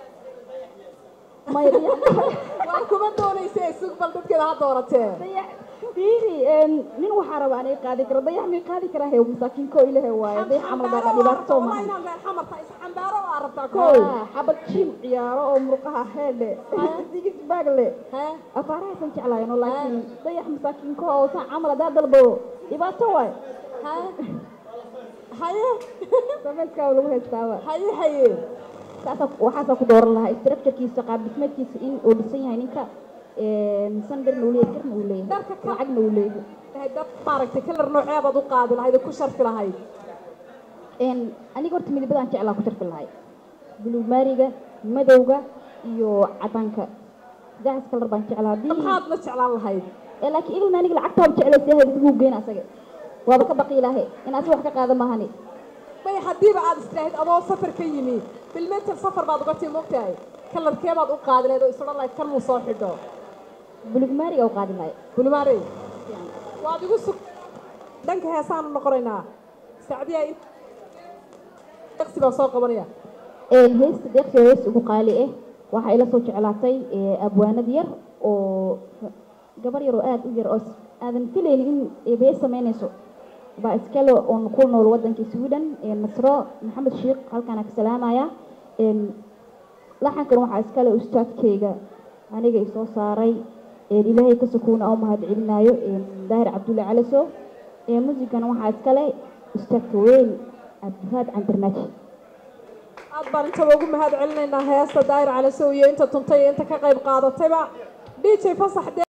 maya waan kuma doonaysa isug bal dadkeeda ha dooratee dayax fiiri een, nin waxaa raba anay qaadi karo dayax may qaadi karaa hew masaakiinko ilahe waaye dayax camal baa dhibaato soo maahan inaan reer xamarta is xambaaro aa rabtaa kow Ah, xabad jim ciyaaro oo murqaha heedhe sigis baag le hee afaarahaysan jeclaayno laakiin dayax masaakiinko oo saa camal haddaa dalbo dhibaato waay hee haye sameyskaa lagu haystaaba haye haye saasa waxaasaa ku dooran lahaa structurekiisa qaab dhismeedkiisa in uu dhisan yahay ninka sandarna uu leeyahay garna uu leeyahay Dharka ka- lacagna uu leeyahay Tahay dad maaragtay kalar nooceebaad u qaadi lahayd oo ku sharfi lahayd een aniga horta midabadaan jeclaa ku tarfi lahay buluug maariga madowga iyo cadaanka saddexdaas kalar baan jeclaa haddii maxaad la jeclaan lahayd ee laakiin iglan aniga lacagtaa jeclaysa ahayd isagu geyn asaga waaba ka baqi ilaahe in asaga wax ka qaada maahani may haddiiba aad istiraahid adoo safar ka yimi bilmeter safar baad uga tii mogtahay kalarkee baad u qaadi lahayd oo isodhan lahayd kan muu soo xidho buluug maariga u qaadi lahay bulmaarey waad igu sug dhanka heesaanu noqonaynaa sacdiya deqsi baan soo qabanaya een heesta deeqsi oo hees ugu qaali ah waxaa ila soo jeclaatay ee, abwaanad yar oo gabar yar oo aada u yar oo s- aadan filaynin in eebeye samaynayso baa iskale oon ku nool waddankii sweden ee nasro maxamed sheekh halkaana ka salaamaya een laxankan waxaa iskale ustaadkeyga aniga isoo saaray een ilaahay ka sukuuna oo mahad celinaayo een daahir cabdulle caliso ee muusigana waxaa iskale ustaadka weyn cabdifaad candirnaaji aad baan intaba ugu mahad celinaynaa heesta daayir calisow iyo inta tuntay iyo inta ka qayb qaadatayba d j fasax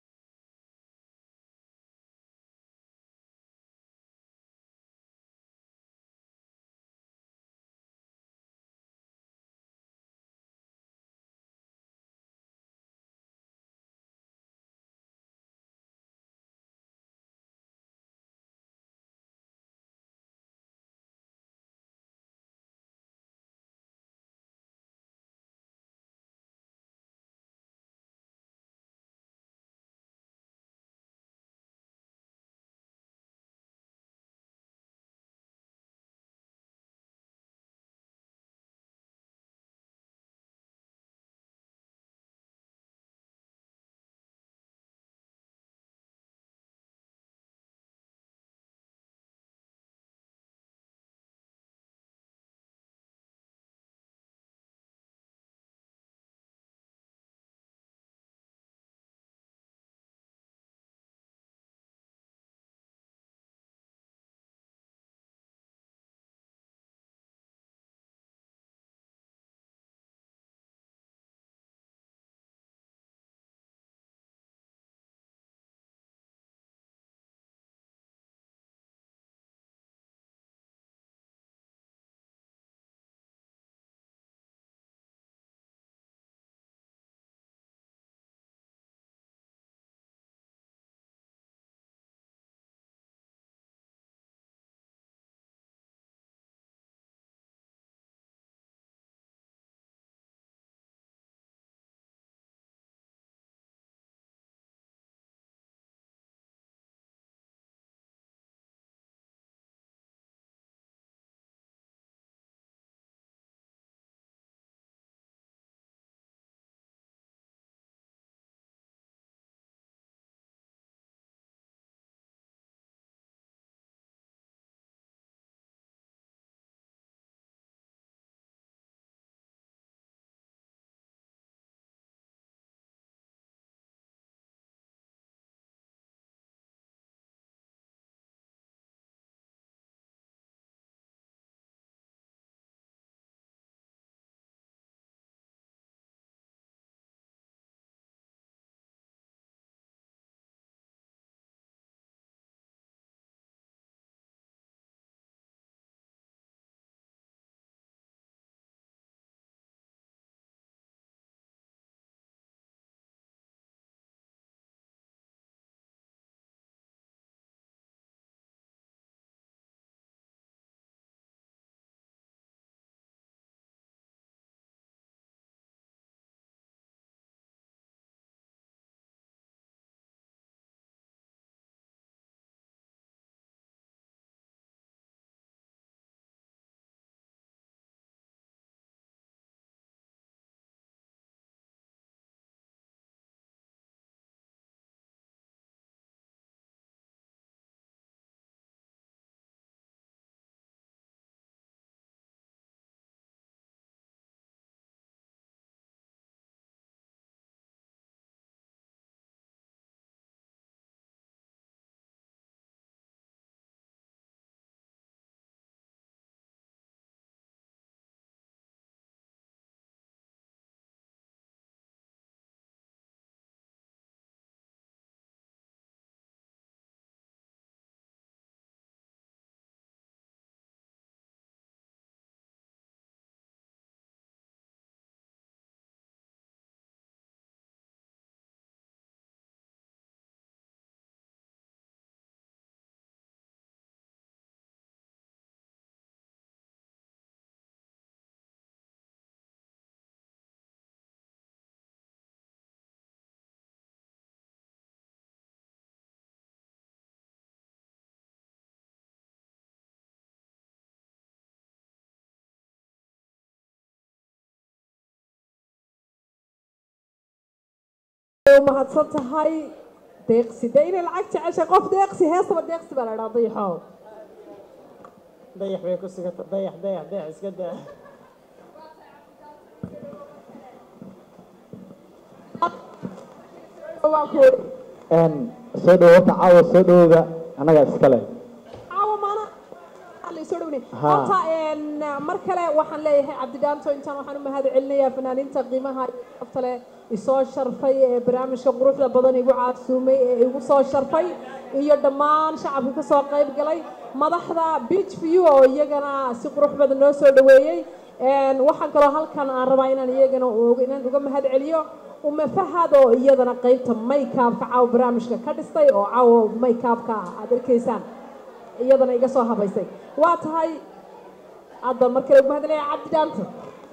mahadsan tahay deeqsi dee inay lacag jeceshay qof deeqsi heestaba deeqsi baa la idhaha dayaxow dayax bay ku sigata dayax dayax dayax iska daa waa ku ori soo dhawo horta caawa soo dhawowda annagaa iskale caawa maana soo dhowne Ha. horta een, mar kale waxaan leeyahay cabdidhaanto intaan waxaan u mahad celinayaa fanaaniinta qiimaha iyo sharafta leh isoo sharfay ee barnaamijka quruxda badan igu caasuumay ee igu soo sharfay iyo dhammaan shacabka ka soo qayb galay madaxda beach view oo iyagana si qurux badan noo soo dhaweeyey Een, waxaan kaloo halkan aan rabaa inaan iyagana uga- inaan uga mahad celiyo uma fahad oo iyadana qaybta maykaabka caawa barnaamijka ka dhistay oo caawa maykaabka aad arkaysaan iyadana iga soo habaysay waa tahay hadda mar kale ugu hadlaya cabdi dhaanto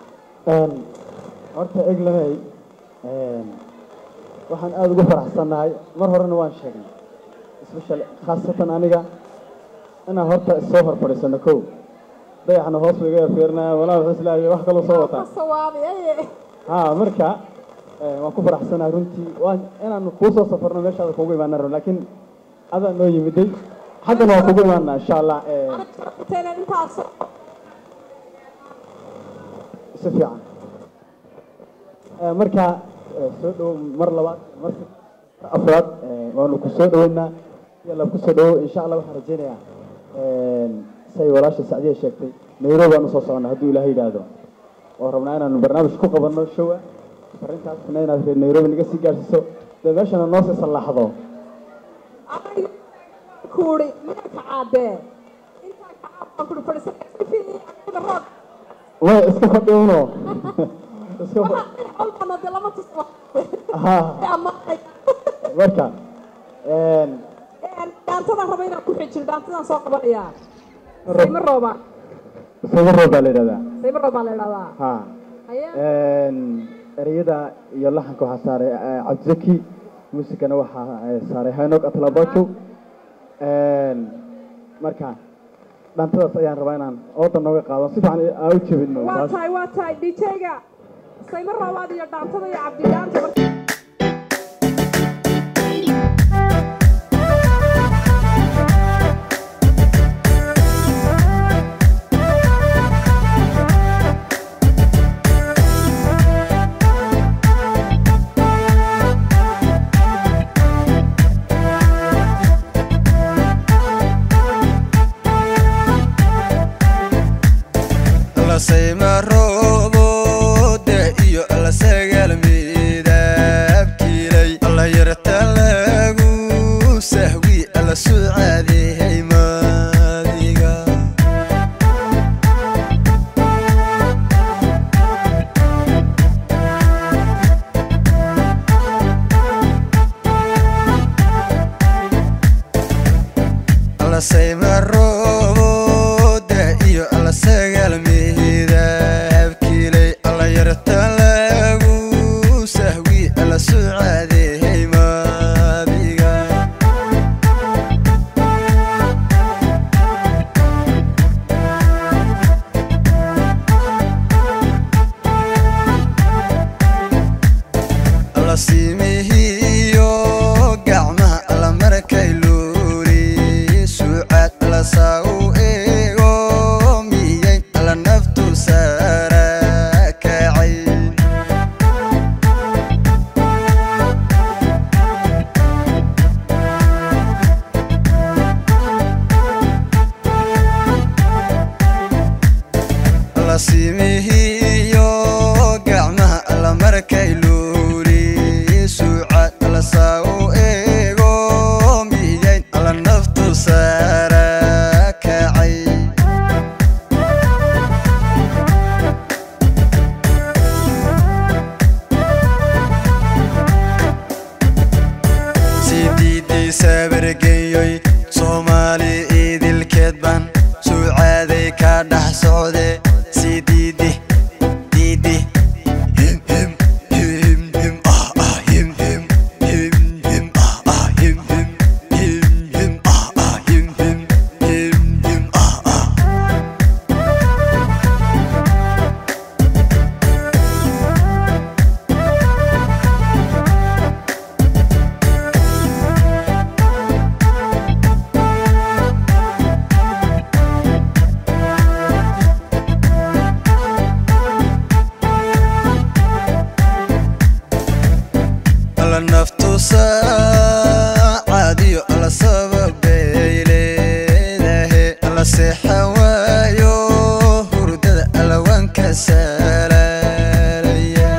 horta eglanay waxaan aada ugu faraxsannahay mar horena waan sheegnay especially khaasatan aniga inaan horta soo hor fadhiisano kow dayaxna hoos buu iga fiirinaya walaa wuxuu islaahay wax kaloo soo wataa ka sawaabay aye ha marka eh, waan ku faraxsanahay runtii waan inaan kuu soo safarno meeshaada kugu imaana rabo laakiin adaa noo yimiday xaggana waan kugu imaanaa insha allah eh, Tena intaas si fiican Eh, marka eh, soo dhowo mar labaad mar afraad eh, waanu ku soo dhoweynaa yalla ku soo dhowo insha allah waxaan rajaynayaa say walaasha sacdiya sheegtay nairobi aan usoo soconnaa hadduu ilaahay yidhaahdo oo rabnaa inaanu barnaamij ku qabanno showa arrintaasna inaad reer nairobi naga sii gaarsiiso dee meeshana noo sii sallaaxdo kuuri miyaa ka caadee intaa ka caabaan kuri fadhiisanaya si fiican aniga roog way iska fadhiuno iska fa- olbana dee lama tusmo ha ama marka dhaantadan raba inaan ku xijiro dhaantadan soo qabanayaa sayma rooba sawiroo baa la yidhahdaa sayma roobaa la idhahdaa ha haye ereyada iyo laxanka waxaa saaray eh, cabdizaki muusikana waxaa eh, saaray hanog atlabajo marka dhantadaas ayaan rabaa inaan ooda nooga qaado si fiican aa u jebino waa taas tahay waa tahay djga sayma roobaad iyo dhaantada iyo cabdidaanta marka lasayma roobode iyo lasagalmiida saacadiyo alla sababay leedahe alla seexa waayo hurdada allawanka salaalaya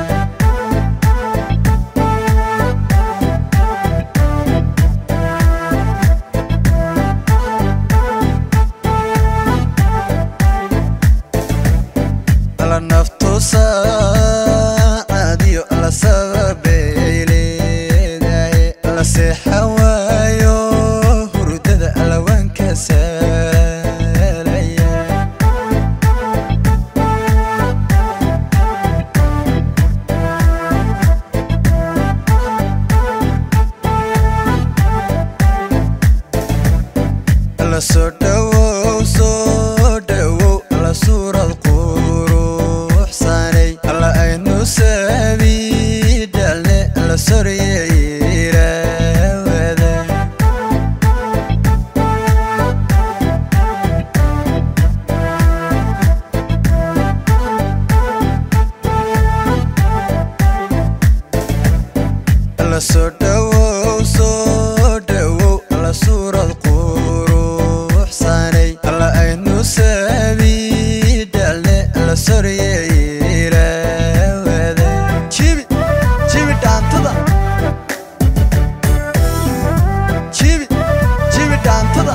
alla naftu saacadiyo alla sababay leedahay alla seexa waayo hurdada allawanka salaalaya alla soo dhowow soo dhowow alla suurad quruxsanay alla aynu sabiidhalne alla soryeyirawada alla soo dhowow soo dhowow alla suurad quruxsanay alla aynu sabiidhalne alla soryeyirawada jibi jibi dhaantada jibi jibi dhaantada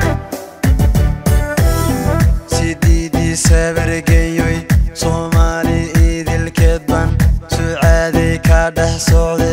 sidiidii sabargeyoy soomaali idilkeed ban sucaaday ka dhex socday